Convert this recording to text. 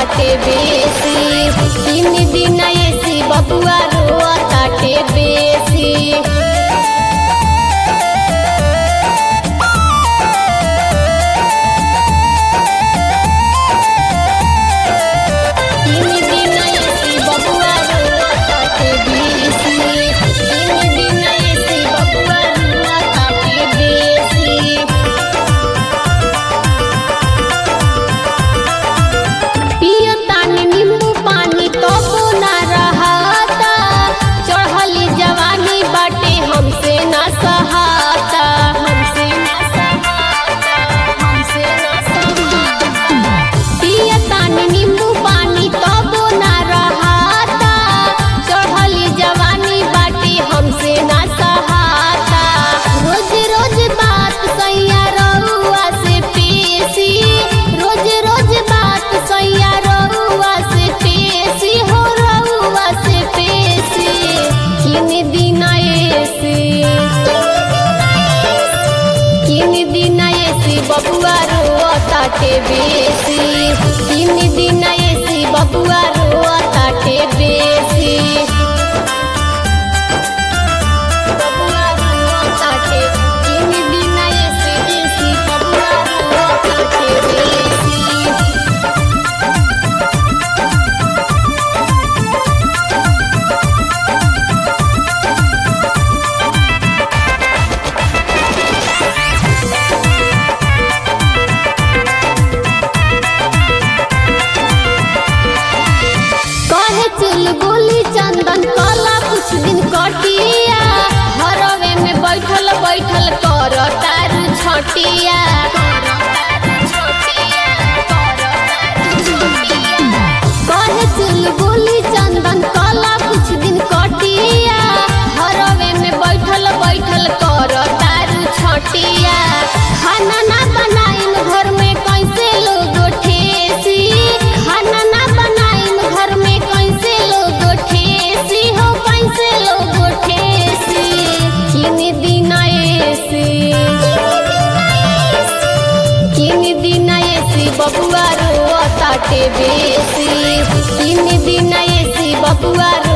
ताटे बेसी तीन दिन एसी बबुआ रोआ ताटे बेसी तीन दिन एसी बबुआ रोआ ताटे बेसी तीन दिन एसी बबुआ रोआ ताटे बेसी पियतानी नींबू पानी तो ना रहाता चढ़ली जवानी बाटे हमसे ना सहाता हमसे ना सहाता हमसे ना सहाता पियतानी नींबू पानी तो ना रहाता चढ़ली जवानी बाटे हमसे ना सहाता रोज रोज बात सैया रउआ से पेशी रोज रोज बात सैया रउआ से पेशी हो रउआ से पेशी किन दिन ऐसे किन दिन ऐसी बबुआ रोआ ताटे बेसी किन दिन ऐसी बबुआ रोआ ताटे बेसी बबुआ रोआ ताटे किन दिन ऐसी बेसी बबुआ रोआ ताटे बेसी कहे चल बोली चंदन कला कुछ दिन कटिया हरवे में बैठल बैठल कर तारू छटिया कहे चल बोली चंदन कला कुछ दिन कटिया हरवे में बैठल बैठल कर तारू छटिया खाना ना बनाइन घर में कैसे लोग ठेसी खाना ना बनाइन घर में कैसे लोग ठेसी हो कैसे लोग ठेसी किन दिन ऐसे किन दिन ऐसी बबुआ रोआ ताटे बेसी किन दिन ऐसी बबुआ